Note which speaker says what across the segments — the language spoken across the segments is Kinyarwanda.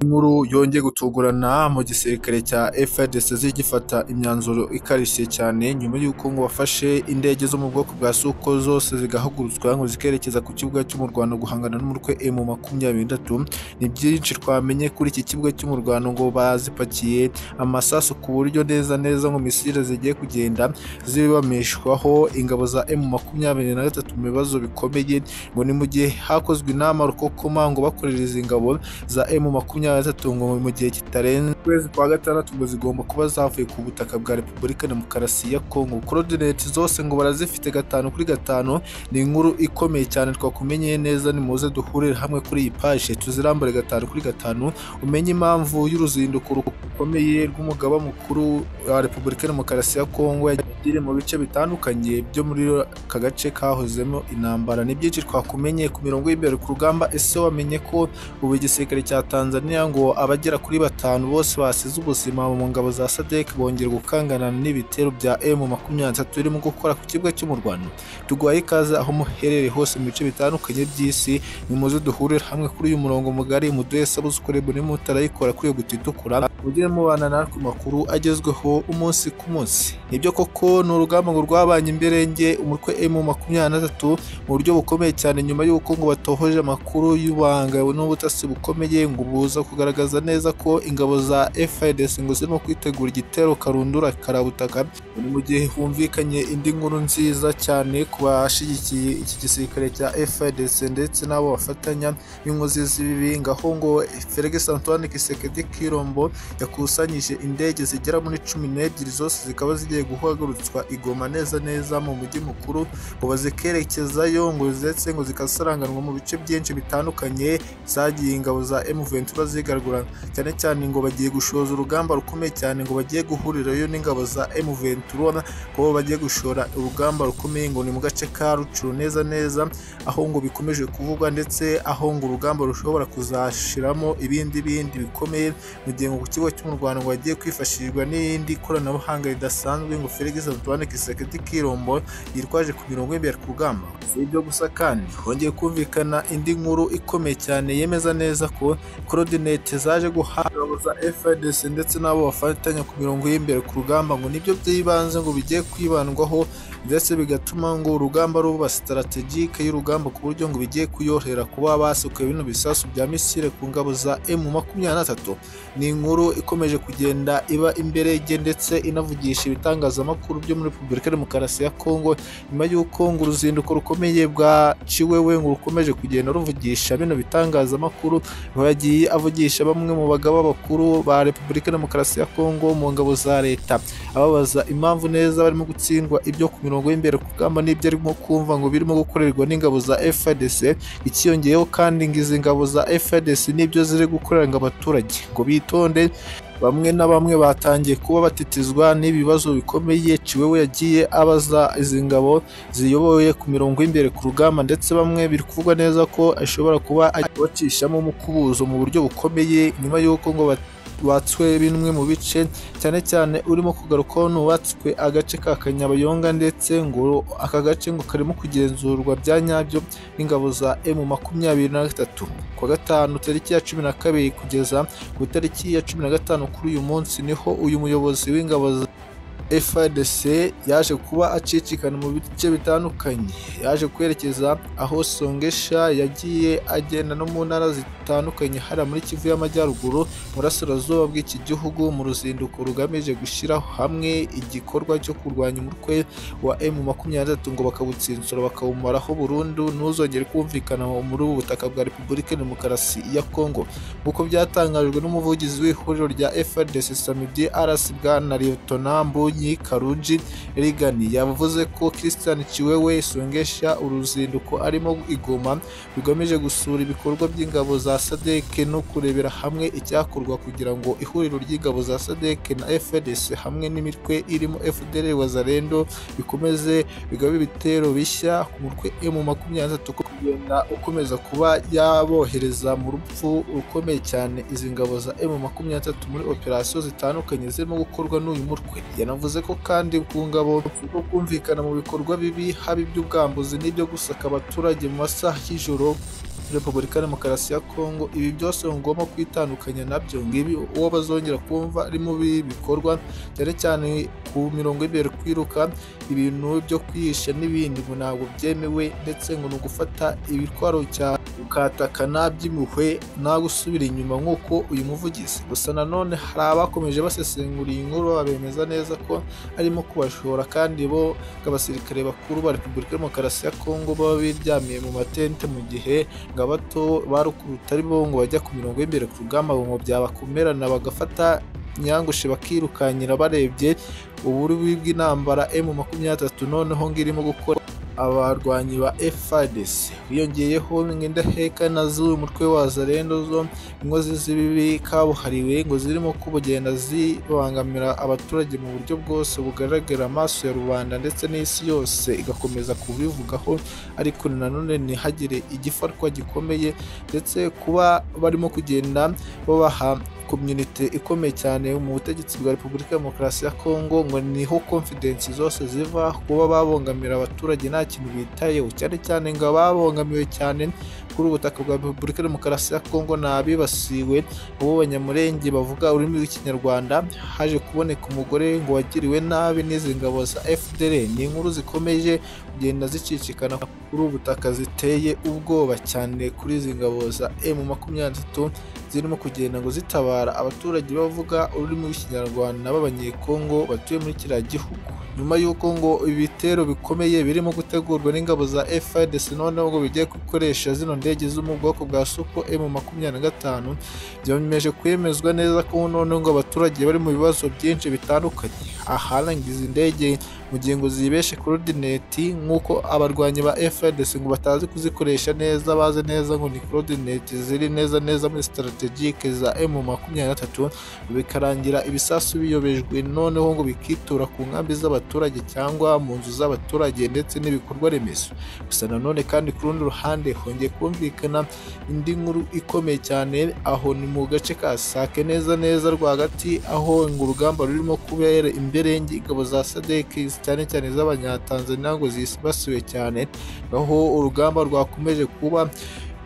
Speaker 1: Inkuru yongeye gutungurana mu gisirikare cya FARDC zigifata imyanzuro ikarishye cyane nyuma y'uko ngo bafashe indege zo mu bwoko bwa Suko zose zigahagurutswa ngo zikerekeza ku kibuga cy'umurwano guhangana n'umutwe M makumyabiri n'itatu, ni byinshi twamenye kuri iki kibuga cy'umurwano ngo bazipakiye amasasu ku buryo neza neza ngo misile zigiye kugenda zibamishwaho ingabo za M makumyabiri na gatatu mu bibazo bikomeye ngo ni mu gihe hakozwe inama rukokoma ngo bakorera izi ngabo za M makumyabiri na gatatu ngo mu gihe kitarenze ukwezi kwa gatandatu ngo zigomba kuba zavuye ku butaka bwa Repubulika Demokarasi ya Kongo korodineti zose ngo barazifite gatanu kuri gatanu ni inkuru ikomeye cyane twakumenyeye neza nimuze duhurire hamwe kuri iyi paje tuzirambure gatanu kuri gatanu umenye impamvu y'uruzinduko rukomeye rw'umugaba mukuru wa Repubulika Demokarasi ya Kongo yagiye mu bice bitandukanye byo muri aka gace kahozemo intambara ni byinshi twakumenye ku mirongo y'imbere ku rugamba ese wamenye ko ubu igisirikare cya Tanzania ngo abagera kuri batanu bose basize ubuzima mu ngabo za SADC bongera gukangana n'ibitero bya M23 birimo gukora ku kibuga cy'umurwano tuguhaye ikaze aho muherereye hose mu bice bitandukanye by'isi nimuze duhurire hamwe kuri uyu murongo mugari muduhe sabusukure buri mutarayikora kuri guta itukura mugire mubana natwe makuru agezweho umunsi ku munsi nibyo koko ni urugamba ngo rwabanye imberenge umutwe M23 mu buryo bukomeye cyane nyuma y'uko ngo batohoje amakuru y'ubanga n'ubutasi bukomeye ngo buza kugaragaza neza ko ingabo za FARDC ngo zirimo kwitegura igitero karundura karabutaka ni mu gihe humvikanye indi nkuru nziza cyane ku bashyigikiye iki gisirikare cya FARDC ndetse n'abo bafatanya b'inkozi z'ibibi ngaho ngo Felix Antoine Kisekedi Kirombo yakusanyije indege zigera muri cumi n'ebyiri zose zikaba zigiye guhagurutswa i Goma neza neza mu mujyi mukuru ngo bazikerekezayo ngo ndetse ngo zikasaranganwa mu bice byinshi bitandukanye zagiye ingabo za M23 zigaragura cyane cyane ngo bagiye gushoza urugamba rukomeye cyane ngo bagiye guhurirayo n'ingabo za M23 ko bagiye gushora urugamba rukomeye ngo ni mu gace ka Rucuru neza neza aho ngo bikomeje kuvugwa ndetse aho ngo urugamba rushobora kuzashiramo ibindi bindi bikomeye mu gihe ngo ku kigo cy'umurwano ngo hagiye kwifashishwa n'indi koranabuhanga ridasanzwe ngo Felix Antoine Kisekedi Kirombo yitwaje ku mirongo y'imbere ku rugamba si ibyo gusa kandi hongeye kumvikana indi nkuru ikomeye cyane yemeza neza ko korodinete zaje guhabwa ingabo za FARDC ndetse n'abo bafatanya ku mirongo y'imbere ku rugamba ngo nibyo by'ibanze ngo bigiye kwibandwaho ndetse bigatuma ngo urugamba ruba strategike y'urugamba ku buryo ngo bigiye kuyohera kuba basukuye bino bisasu bya misile ku ngabo za M makumyabiri na gatatu ni inkuru ikomeje kugenda iba imbere ye ndetse inavugisha ibitangazamakuru byo muri Repubulika Demokarasi ya Kongo nyuma y'uko ngo uruzinduko rukomeye bwaciwe we ngo rukomeje kugenda ruvugisha bino bitangazamakuru ngo yagiye avugisha bamwe mu bagaba bakuru ba Repubulika Demokarasi ya Kongo mu ngabo za leta ababaza impamvu neza barimo gutsindwa ibyo ku mirongo y'imbere ku rugamba n'ibyo arimo kumva ngo birimo gukorerwa n'ingabo za FARDC ikiyongeyeho kandi ngo izi ngabo za FARDC n'ibyo ziri gukorera ngo abaturage ngo bitonde bamwe na bamwe batangiye kuba batitizwa n'ibibazo bikomeye ciwewe yagiye abaza izi ngabo ziyoboye ku mirongo y'imbere ku rugamba ndetse bamwe biri kuvugwa neza ko ashobora kuba abacishamo umukubuzo mu buryo bukomeye nyuma y'uko ngo batswe bimwe mu bice cyane cyane urimo kugarukaho n'uwatswe agace ka Kanyabayonga ndetse ngo aka gace ngo karimo kugenzurwa bya nyabyo n'ingabo za M makumyabiri na gatatu ku wa gatanu tariki ya cumi na kabiri kugeza ku itariki ya cumi na gatanu kuri uyu munsi niho uyu muyobozi w'ingabo za FARDC yaje kuba acicikana mu bice bitandukanye yaje kwerekeza aho Songesha yagiye agenda no mu ntara zitandukanye hariya muri Kivu y'Amajyaruguru burasirazuba bw'iki gihugu mu ruzinduko rugamije gushyiraho hamwe igikorwa cyo kurwanya umutwe wa M23 ngo bakawutsinsura bakawumaraho burundu ntuzongere kumvikana muri ubu butaka bwa Repubulika Demokarasi ya Kongo nk'uko byatangajwe n'umuvugizi w'ihuriro rya FARDC Samedi RC bwana Lieutenant Mbonyi Karunji Rigani yavuze ko Christian Chiwewe Songesha uruzinduko arimo igoma rugamije gusura ibikorwa by'ingabo za SADC no kurebera hamwe icyakorwa kugira ngo ihuriro ry'ingabo za SADC na FARDC hamwe n'imitwe irimo FDL Wazalendo bikomeze bigabe ibitero bishya ku mutwe M23 kugenda ukomeza kuba yabohereza mu rupfu rukomeye cyane izi ngabo za M23 muri operasiyo zitandukanye zirimo gukorwa n'uyu mutwe yanavuze ko kandi ku ngabo zo kumvikana mu bikorwa bibi haba iby'ubwambuzi n'ibyo gusaka abaturage mu masaha y'ijoro Repubulika ya Demokarasi ya Kongo ibi byose ngomba kwitandukanya nabyo ngibi uwo bazongera kumva ari mubi bikorwa cyane cyane ku mirongo y'imbere kwiruka ibintu byo kwihisha n'ibindi ngo ntabwo byemewe ndetse ngo ni ugufata ibitwaro cyane ukatakana by'impuhwe nta gusubira inyuma nk'uko uyu muvugizi gusa nanone hari abakomeje basesengura iyi nkuru babemeza neza ko arimo kubashora kandi bo abasirikare bakuru ba Repubulika ya Demokarasi ya Kongo baba biryamiye mu matente mu gihe ngo abato barukubita ari bo ngo bajya ku mirongo y'imbere ku rugamba ngo byabakomerana bagafata nyangushe bakirukankira barebye uburubi bw'intambara emu makumyatatu noneho ngo irimo gukora abarwanyi ba FARDC wiyongeyeho nk'indaheka na z'uyu mutwe wa Zarendo zo inkozi z'ibibi kabuhariwe ngo zirimo kugenda zibangamira abaturage mu buryo bwose bugaragara amaso ya rubanda ndetse n'isi yose igakomeza kubivugaho ariko nanone ntihagire igifatwa gikomeye ndetse kuba barimo kugenda babaha komyunite ikomeye cyane mu butegetsi bwa repubulika ya demokarasi ya kongo ngo niho konfidensi zose ziva kuba babongamira abaturage nta kintu bitayeho cyane cyane ngo ababongamiwe cyane kuri ubutaka bwa repubulika ya demokarasi ya kongo ni abibasiwe abo banyamurenge bavuga ururimi rw'ikinyarwanda haje kuboneka umugore ngo wagiriwe nabi n'izi ngabo za fdr ni inkuru zikomeje kugenda zicicikana kuri ubutaka ziteye ubwoba cyane kuri izi ngabo za emu makumyabiri zirimo kugenda ngo zitabara abaturage bavuga ururimi rw'ikinyarwanda b'abanyekongo batuye muri kiriya gihugu nyuma y'uko ngo ibitero bikomeye birimo gutegurwa n'ingabo za FARDC noneho ngo bigiye gukoresha zino ndege zo mu bwoko bwa Suko M25 byemeje kwemezwa neza ko noneho ngo abaturage bari mu bibazo byinshi bitandukanye aharangiza izi ndege mu gihe ngo zibeshe coordinate nk'uko abarwanyi ba FARDC ngo batazi kuzikoresha neza bazi neza ngo ni coordinate ziri neza neza muri strategique za M23 bikarangira ibisasu biyobejwe noneho ngo bikitura ku nkambi z'abaturage cyangwa mu nzu z'abaturage ndetse n'ibikorwa remezo gusa nanone kandi ku rundi ruhande hongeye kumvikana indi nkuru ikomeye cyane aho ni mu gace ka Sake neza neza rwagati aho ngo urugamba rurimo kubera imberenge ingabo za SADC cyane cyane z'abanyatanzania ngo zibasiwe cyane aho urugamba rwakomeje kuba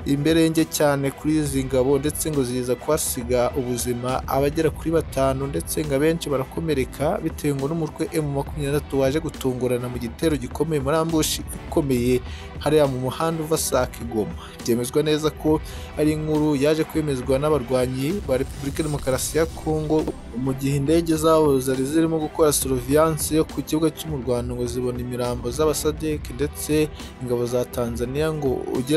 Speaker 1: imberenge cyane kuri izi ngabo ndetse ngo ziza kuhasiga ubuzima abagera kuri batanu ndetse ngo abenshi barakomereka bitewe ngo n'umutwe emu makumyabiri waje gutungurana mu gitero gikomeye muri ambushi ikomeye hariya mu muhanda uva sake goma byemezwa neza ko ari inkuru yaje kwemezwa n'abarwanyi ba repubulika ya demokarasi ya kongo mu gihe indege zabo zari zirimo gukora soroviyanse yo ku kibuga cy'umurwanda ngo zibona imirambo z'abasadeke ndetse ingabo za tanzania ngo ugera